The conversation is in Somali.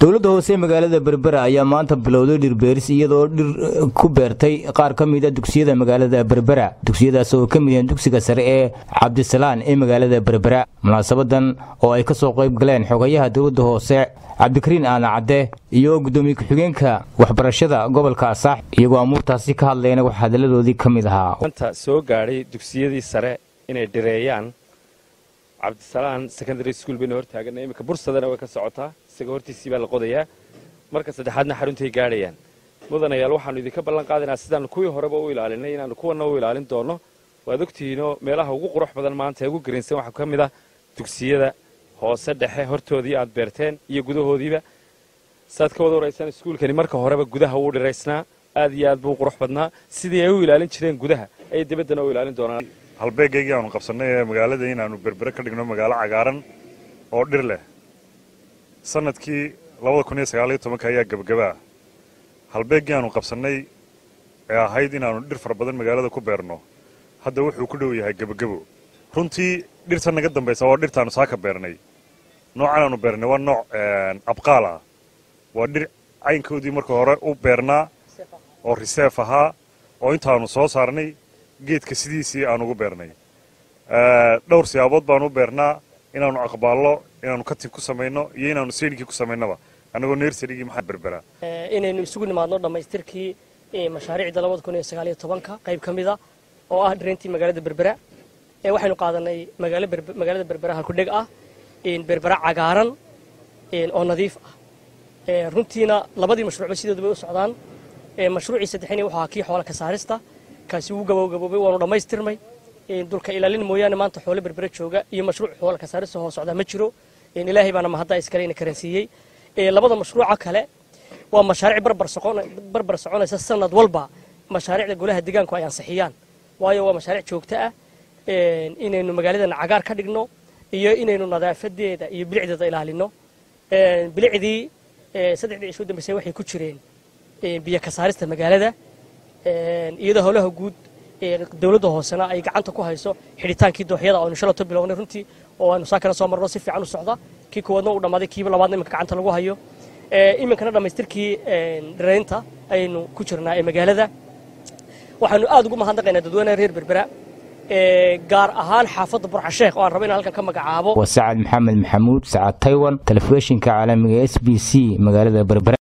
dowladda hoose magaalada berbera ayaa maanta bilowday dhirbeeris iyadoo dhir ku beertay qaar ka mida dugsiyada magaalada berbera dugsiyadaas oo ka mid yahiin dugsiga sare ee cabdisalaan ee magaalada berbera munaasabadan oo ay ka soo qayb galeen xogayaha dowladda hoose cabdikariin aadan cadde iyo guddoomiye ku-xigeenka waxbarashada gobolka asaax iyagoo amuurtaasi ka hadlayna wax hadalladoodii ka mid ahaa maanta soo gaadhay dugsiyadii sare inay dhireeyaan cabdisalaan secondary school bayna hor taagana iminka bursadana way ka socotaa isaga hortiisii baa la qodayaa marka saddexaadna xaruntay gaadhayaan mudanayaal waxaanu idinka ballan qaadaynaa sidaanu kuwii horeba u ilaalinay inaanu kuwanna u ilaalin doono waad ogtihiinoo meelaha ugu qurux badan maanta ee ugu gariinsan waxaa ka mid ah dugsiyada hoose dhexe hortoodii aad beerteen iyo gudahoodiiba saad ka wada waraysaan iskuulkani marka horeba gudaha wuu dhiraysnaa aad iyo aad buu qurux badnaa sidii ay u ilaalin jireen gudaha ayay dibaddana u ilaalin doonaan halbeegaygii aanu qabsannay ee magaalada inaannu berbere ka dhigno magaalo cagaaran oo dhir leh sanadkii labada kun iyo sagaaliyo tobanka ayaa gebagabaa halbeeggii aanu qabsannay ee ahayd inaannu dhir fara badan magaalada ku beerno hadda wuxuu ku dhow yahay gebagabo runtii dhirta naga dambaysa waa dhirtaannu saaka beernay noocan aanu beernay waa nooc abqaal ah waa dhir caynkoodii marka hore u beernaa oo riseef ahaa oo intaannu soo saarnay geedka sidiisii aan ugu beernay dhowr siyaabood baanu u beernaa inaannu aqbaallo inaannu katin ku samayno iyo inaannu seynkii ku samaynaba annagoo nersarigii maxaa berberaa inaynu isugu nimaadno dhammaystirkii mashaariicda labada kun iyo sagaaliyo tobanka qayb ka mida oo ah dhirayntii magaalada berbera waxaynu qaadanay magaalada berbera halkudheg ah berbera cagaaran oo nadiif ah runtiina labadii mashruucba sidoodu bay u socdaan mashruucii saddexini wuxuu ahaa kii xoola ka saarista kaasi wuu gabowgaboobay waanu dhammaystirnay dulka ilaalin mooyaane maanta xoole berbere jooga iyo mashruuc xoola ka saarista hoo socdaa ma jiro ilaahay baana mahadda iskale ina karansiiyey labada mashruuca kale waa mashaariic barbar soconaysa sanad walba mashaariicda golaha deegaanku ay ansixiyaan waayo waa mashaariic joogto ah inaynu magaaladana cagaar ka dhigno iyo inaynu nadaafadeeda iyo bilicdeeda ilaalino bilicdii saddexdii cisho dambeysay waxay ku jireen biyo ka saarista magaalada iyadoo howlaha guud dowladda hoosena ay gacanta ku hayso xidhitaankii dooxyada aynu shalato bilownay runtii oo aynu saakana soo marno si fiican u socda kii koowaadna uu dhammaaday kiiba labaadna iminka gacanta lagu hayo iminkana dhammaystirkii dhiraynta ayaynu ku jirnaa ee magaalada waxaanu aad ugu mahadnaqaynaa dadweynaha reer berbera gaar ahaan xaafadda burcasheekh oo aan rabo inaan halkan ka magacaabo waa sacad maxamed maxamuud sacad taywan telefishinka caalamiga s b c magaalada berbera